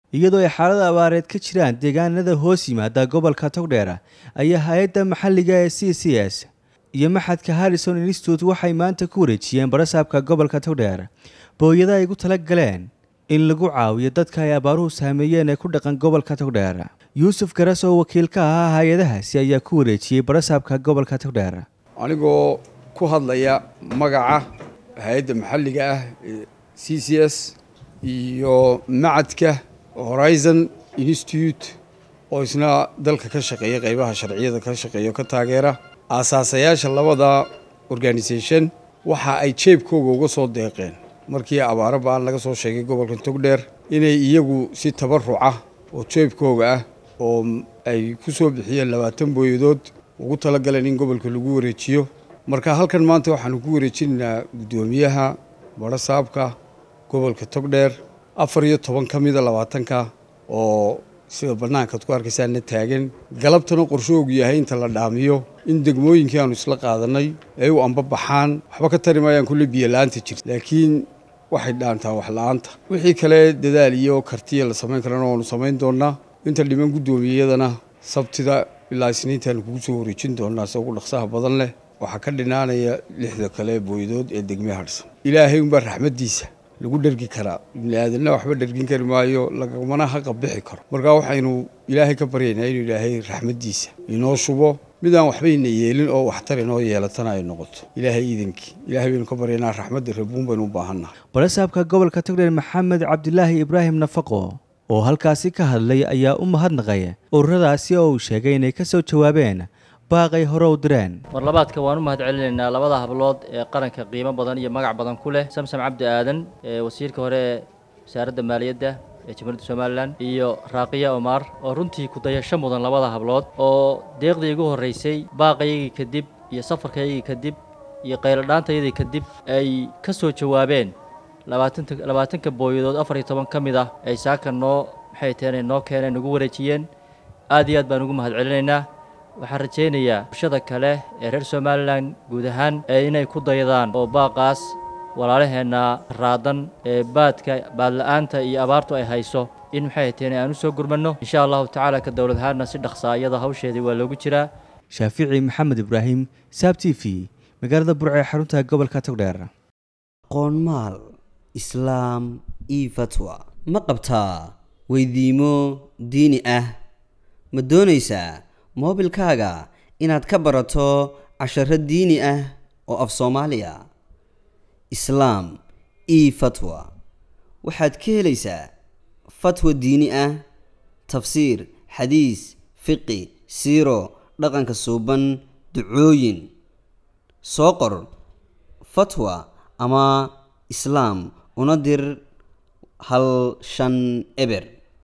iyadoo ay xaalada abaareed ka jiraan deegaanada hoos yimaada gobolka togdheer ayaa hay-adda maxalliga ee c c s iyo maxadka harrison institute waxay maanta ku wareejiyeen barasaabka gobolka togdheer booyada ay ugu tala galeen in lagu caawiyo dadka ay abaaruhu saameeyeen ee ku dhaqan gobolka togdheer yuusuf garas oo wakiil ka ahaa hay-adahaasi ayaa ku wareejiyey barasaabka gobolka togdheer anigoo ku hadlaya magaca hay-adda maxalliga ah ee c c s iyo macadka horizon institute oo isna dalka ka shaqeeya qeybaha sharciyada ka shaqeeya ka taageera aasaasayaasha labada organisation waxa ay jeebkooga uga soo deeqeen markii abaaro ba-an laga soo sheegay gobolka togdheer inay iyagu si tabaruca oo jeebkooga ah oo ay ku soo bixiyeen labaatan booyadood ugu talagaleen in gobolka lagu wareejiyo marka halkan maanta waxaanu ku wareejinaynaa guddoomiyaha barasaabka gobolka togdheer afar iyo toban ka mida labaatanka oo sida bannaankaad ku arkaysaana taagan galabtana qorshoogu yahay inta la dhaamiyo in degmooyinkii aanu isla qaadanay ay u ambabaxaan waxba ka tari maayaan kulle biyo-la-aanta jirta laakiin waxay dhaantaa wax la-aanta wixii kale dadaal iyo kartiya la samayn karana waanu samayn doonaa inta dhiman guddoomiyadana sabtida ilaa isniintaanu kugu soo wareejin doonaa se ugu dhaqsaha badan leh waxaa ka dhinaanaya lixda kale booyadood ee degme hadhsan ilaahay unbaa raxmaddiisa lagu dhergi karaa ibni aadanna waxba dhergin kari maayo lagamana haqa bixi karo marka waxaynu ilaahay ka baryaynaa inuu ilaahay raxmaddiisa inoo shubo midaan waxbayna yeelin oo waxtar inoo yeelatana ay noqoto ilaahay iidankii ilahay baynu ka baryaynaa raxmadda rabuun baynu u baahannahay barasaabka gobolka togdheer maxamed cabdilaahi ibraahim nafaqo oo halkaasi ka hadlay ayaa u mahadnaqay ururadaasi oo uu sheegay inay ka soo jawaabeen baaqay hore u direen mar labaadka waan u mahad celinaynaa labada hablood ee qaranka qiimo badan iyo magac badan ku leh samsam cabdi aadan ee wasiirka hore ee wasaaradda maaliyadda ee jamhuuriyadda somalilan iyo raaqiya omar oo runtii kudayasho mudan labada hablood oo deeqdii igu horraysay baaqaygii kadib iyo safarkaygii kadib iyo qayladhaantayadii kadib ay ka soo jawaabeen labaatanta labaatanka booyadood afar iyo toban ka mid ah ay saaka noo maxay taheen noo keeneen nagu wareejiyeen aad iyo aad baan ugu mahad celinaynaa waxaan rajaynayaa bulshada kale ee reer somalilan guud ahaan ee inay ku dayadaan oo baaqaas walaalaheenna raadan ee baadka baadla-aanta iyo abaartu ay hayso in maxay taheen aan u soo gurmanno insha allahu tacaala ka dowlad ahaanna si dhaqsaa iyada hawsheedii waa loogu jiraa shaafici maxamed ibraahim saab t v magaalada burce ee xarunta gobolka togdheer qoonmaal islaam io fatwa ma qabtaa weydiimo diini ah ma doonaysaa moobilkaaga inaad ka barato casharo diini ah oo af soomaaliya islaam io fatwa waxaad ka helaysaa fatwa diini ah tafsiir xadiis fiqi siiro dhaqanka suuban ducooyin soo qor fatwa ama islaam una dir hal shan eber